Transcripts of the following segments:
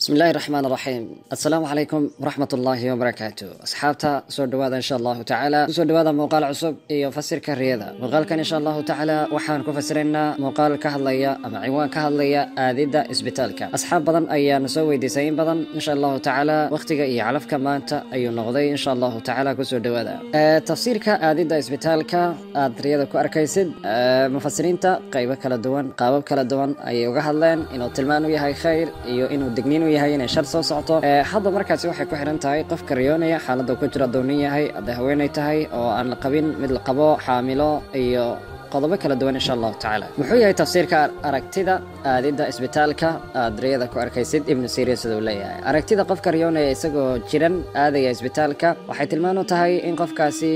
bismi illaahi raxmaan raxiim assalaamu calaykum waraxmat ullaahi wabarakaatu asxaabta soo dhawaada insha allahu tacaala kusoo dhawaada muuqaal cusub iyo fasirka riyada muuqaalkan insha allahu tacaala waxaan ku fasiraynaa muuqaal ka hadlaya ama ciwaan ka hadlaya aadidda isbitaalka asxaab badan ayaana soo weydiisay in badan insha allahu tacaala waqtiga iyo calafka maanta ayuu noqday insha allahu tacaala kusoo dhawaada tafsiirka aadidda isbitaalka aad riyada ku arkaysid mufasiriinta qaybo kala duwan qaabab kala duwan ayay uga hadleen inuu tilmaan u yahay khayr iyo inuu digniin u yahay inay shar soo socoto hadda markaasi waxay ku xiran tahay qofka riyoonaya xaaladda ku jira doonin yahay hadday haweenay tahay oo aan la qabin mid la qabo xaamilo iyo qodobo kala duwan insha allahu tacaala muxuu yahay tafsiirka aragtida aadidda isbitaalka aad riyada ku arkaysid ibnu siria siduu leeyahay aragtida qofka riyoonaya isagoo jiran aadaya isbitaalka waxay tilmaan u tahay in qofkaasi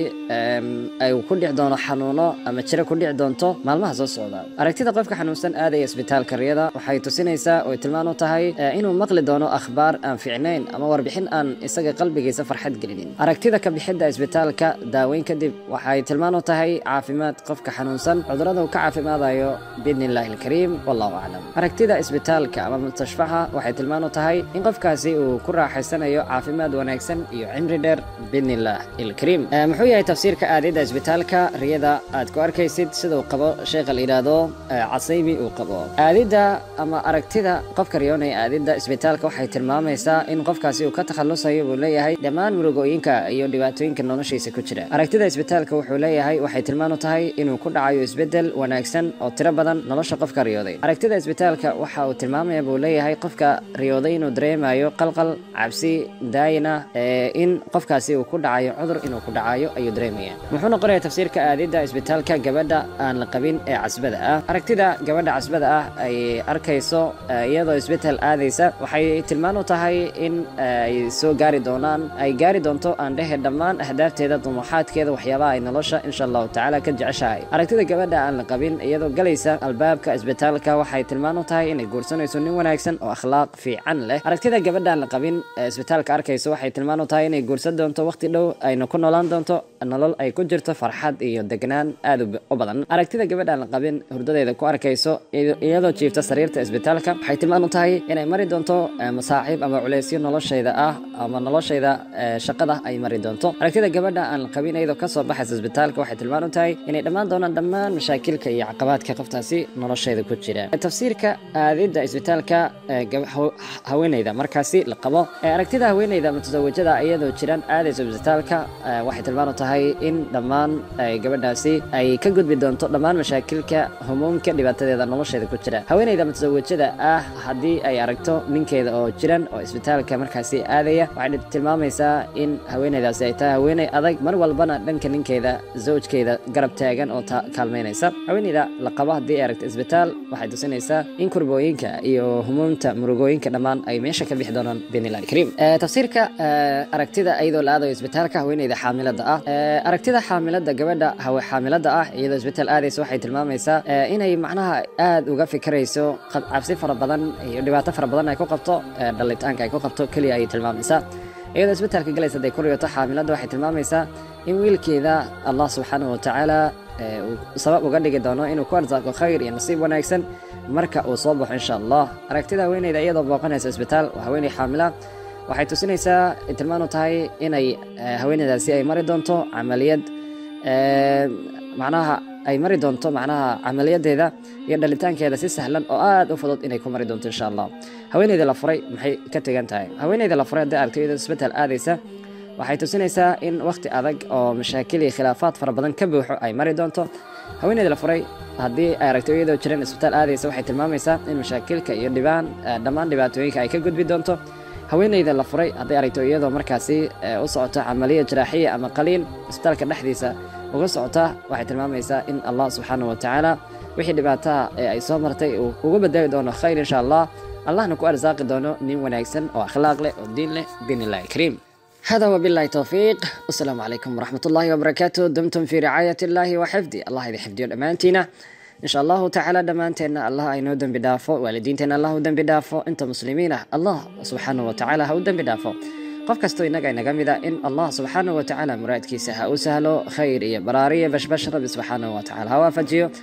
ay ku dhici doono xanuuno ama jiro ku dhici doonto maalmaha soo socda aragtida qofka xanuunsan aadaya isbitaalka riyada waxay tusinaysaa oo tilmaan u tahay inuu maqli doono akhbaar aan fiicnayn ama warbixin aan isaga qalbigiisa farxad gelinin aragtida ka bixidda isbitaalka daaweyn kadib waxay tilmaan u tahay caafimaad qofka xanuunsan cudurada uu ka caafimaadayo biidni illaahi alkariim wallahu aclam aragtida isbitaalka ama mustashfaxa waxay tilmaan u tahay in qofkaasi uu ku raaxaysanayo caafimaad wanaagsan iyo cimri dheer biidni illaah ilkariim muxuu yahay tafsiirka aadidda isbitaalka riyada aad ku arkaysid siduu qabo sheekha la yidhaahdo casaymi uu qabo aadidda ama aragtida qofka riyoonaya aadidda isbitaalka waxay tilmaamaysaa in qofkaasi uu ka takhalusayo buu leeyahay dhammaan murugooyinka iyo dhibaatooyinka noloshiisa ku jira aragtida isbitaalka wuxuu leeyahay waxay tilmaan u tahay inuu ku dhacayo isbedel wanaagsan oo tiro badan nolosha qofka riyooday aragtida isbitaalka waxa uu tilmaamaya buu leeyahay qofka riyooday inuu dareemayo qalqal cabsi daayina in qofkaasi uu ku dhacayo cudur inuu ku dhacayo ayuu dareemaya muxuu noqonaya tafsiirka aadidda isbitaalka gabadha aan la qabin ee casbada ah aragtida gabadha casbada ah ay arkayso iyadoo isbetel aadaysa waxay tilmaan u tahay in ay soo gaari doonaan ay gaari doonto aan dhehe dhammaan ahdaafteeda dumuuxaadkeeda waxyaabaha ay nolosha insha allahu tacaala ka jeceshahay aragtida gabadha aan la qabin iyadoo galaysa albaabka isbitaalka waxay tilmaan u tahay inay guursanayso nin wanaagsan oo akhlaaq fiican leh aragtida gabadha aan la qabin ee isbitaalka arkayso waxay tilmaan u tahay inay guursan doonto waqti dhow ayna ku noolaan doonto nolol ay ku jirto farxad iyo degnaan aad u badan aragtida gabadha aan la qabin hurdadeeda ku arkayso iyadoo jiifta sariirta isbitaalka waxay tilmaan u tahay inay mari doonto masaaxiib ama culeysyo noloshayda ah ama noloshayda shaqada ay mari doonto aragtida gabadha aan la qabin iyadoo kasoo baxaysa isbitaalka waxay tilmaan u tahay inay dhammaan doonaan dhammaan mashaakilka iyo caqabaadka qoftaasi nolosheeda ku jira tafsiirka aadidda isbitaalka haweeneyda markaasi la qabo aragtida haweeneyda mutasawajada iyadoo jiraan aadaysa isbitaalka waxay tilmaan u tahay in dhammaan gabadhaasi ay ka gudbi doonto dhammaan mashaakilka humuumka dhibaatadeeda nolosheeda ku jira haweeneyda mutasawajada ah haddii ay aragto ninkeeda oo jiran oo isbitaalka markaasi aadaya waxay tilmaamaysaa in haweeneydaasi ay tahay haweeney adag mar walbana dhanka ninkeeda zawjkeeda garab taagan oo kaalmeynaysa haweeneyda la qabo haddii ay aragto isbitaal waxay tusinaysaa in kurbooyinka iyo humuumta murugooyinka dhammaan ay meesha ka bixi doonaan biidnillahi alkariim tafsiirka aragtida iyadoo la aadayo isbitaalka haweeneyda xaamilada ah aragtida xaamilada gabadha hawe xaamilada ah iyadoo isbitaal aadaysa waxay tilmaamaysaa inay macnaha aad uga fikirayso cabsi fara badan iyo dhibaato fara badan ay ku qabto dhalitaanka ay ku qabto keliya ayay tilmaamaysaa iyadoo isbitaalka galaysa hadday ku riyoto xaamilada waxay tilmaamaysaa in wiilkeeda allah subxaanahu watacaala uu sabab uga dhigi doono inuu ku arsaaqo khayr iyo nasiib wanaagsan marka uu soo baxo insha allah aragtida haweeneyda iyadoo booqanaysa isbitaal waa haweeney xaamila waxay tusinaysaa tilmaan u tahay inay haweeneydaasi ay mari doonto camaliyad macnaha ay mari doonto macnaha camaliyadeeda iyo dhalitaankeeda si sahlan oo aad u fudud inay ku mari doonto insha allah haweeneyda la furay maxay ka tegan tahay haweeneyda la furay haddii aragto iyadoo isbitaal aadaysa waxay tusinaysaa in waqti adag oo mashaakil iyo khilaafaad fara badan ka buuxo ay mari doonto haweeneyda la furay haddii ay aragto iyadoo jiran isbitaal aadaysa waxay tilmaamaysaa in mashaakilka iyo dhibaan dhammaan dhibaatooyinka ay ka gudbi doonto haweeneyda la furay hadday aragto iyadoo markaasi u socoto camaliya jaraaxiya ama qaliin isbitaalka dhexdiisa uga socota waxay tilmaamaysaa in allah subxaanahu watacaala wixii dhibaataha ee ay soo martay uu uga badali doono khayr insha allah allahna ku arsaaqi doono nin wanaagsan oo akhlaaq leh oo diin leh biidni illahi alkariim هذا وبالله توفيق والسلام عليكم ورحمة الله وبركاته دمتم في رعاية الله وحفظه الله إذا حفظي أمانتنا إن شاء الله تعالى دمانتنا الله أينو دم بدافو والدينتنا الله دم بدافو أنت مسلمين الله سبحانه وتعالى هو دم بدافو qof kastoo innaga inaga mida in allah subxaanahu watacaala muraadkiisa ha u sahlo khayr iyo baraariya bashbash rabbi subxaanahu watacaala ha waafajiyo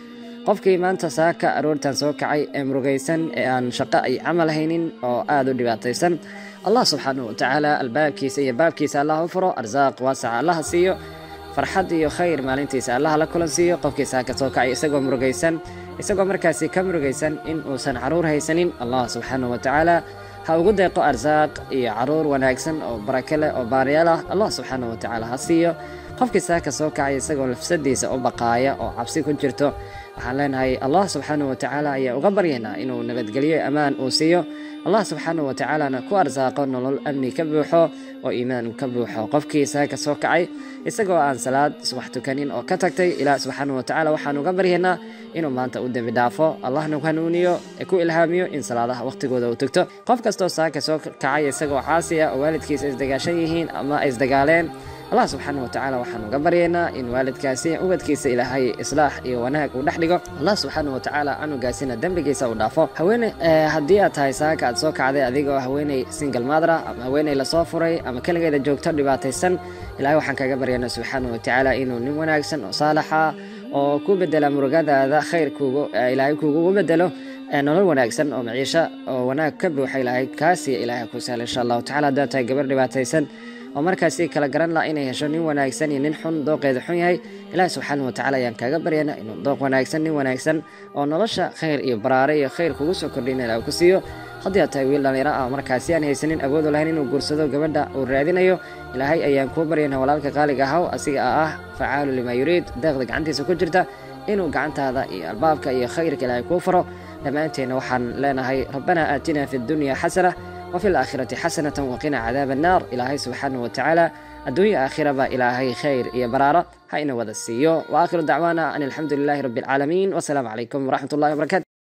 qofkii maanta saaka aroortan soo kacay ee murugaysan ee aan shaqo ay camal haynin oo aada u dhibaataysan allah subxaanahu watacaala albaabkiisa iyo baabkiisa allah u furo arsaaq waasaca allaha siiyo farxad iyo khayr maalintiisa allaha la kulan siiyo qofkii saaka soo kacay isagoo murugaysan isagoo markaasi ka murugaysan in uusan caruur haysanin allah subxaanahu watacaala ha ugu deeqo arsaaq iyo caruur wanaagsan oo barake leh oo baariyaal ah allah subxaanahu watacaala ha siiyo qofkii saaka soo kacay isagoo lafsadiisa u baqaaya oo cabsi ku jirto waxaan leenahay allah subxaanahu watacaala ayaa uga baryaynaa inuu nabadgelyo ammaan uu siiyo allah subxaanahu watacaalana ku arsaaqo nolol amni ka buuxo oo iimaan ka buuxo qofkii saaka soo kacay isagoo aan salaad subax tukanin oo ka tagtay ilaah subxaanahu watacaala waxaan uga baryaynaa inuu maanta u dembi dhaafo allahna ku hanuuniyo ee ku ilhaamiyo in salaadaha waqtigooda uu tugto qof kastoo saaka soo kacay isagoo caasi ah oo waalidkiisa isdagaashan yihiin ama ay isdagaaleen allah subxaana watacaala waxaan uga baryaynaa in waalidkaasi ubadkiisa ilaahay islaax iyo wanaag uu dhex dhigo allah subxaana watacaala canugaasina dembigiisa uu dhaafo haweene haddii aad tahay saaka aad soo kacday adigoo haweeney single madra ama haweeney lasoo furay ama keligeeda joogto dhibaataysan ilahay waxaan kaga baryaynaa subxaana watacaala inuu nin wanaagsan oo saalaxa oo ku bedela murugadaada khayr kuugu ilaahay kuugu bedelo nolol wanaagsan oo maciisho oo wanaag ka buuxa ilaahay kaasiya ilaahay ku sahla insha allahu tacala haddaad tahay gabar dhibaataysan oo markaasi kala garan laha inay hesho nin wanaagsan iyo nin xun dooqeeda xun yahay ilaahi subxaanahu watacala ayaan kaaga baryana inuu dooq wanaagsan nin wanaagsan oo nolosha khayr iyo baraare iyo khayr kugu soo kordhina ilaah ku siiyo haddii aad tahay wiil dhallinyaro ah markaasi aan haysanin awood u lahayn inuu guursado gabadha uu raadinayo ilaahay ayaan kuu baryana walaalka qaaliga ahaw asiga ah facaalu limaa yuriid deeqda gacantiisa ku jirta inuu gacantaada iyo albaabka iyo khayrka ilaahay kuu faro dhammaanteenna waxaan leenahay rabbanaa aatina fi dunya xasana وفي الآخرة حسنة وقنا عذاب النار إلهي سبحانه وتعالى الدنيا آخرة با إلهي خير يا برارة هاينا وذا السيو وآخر دعوانا أن الحمد لله رب العالمين والسلام عليكم ورحمة الله وبركاته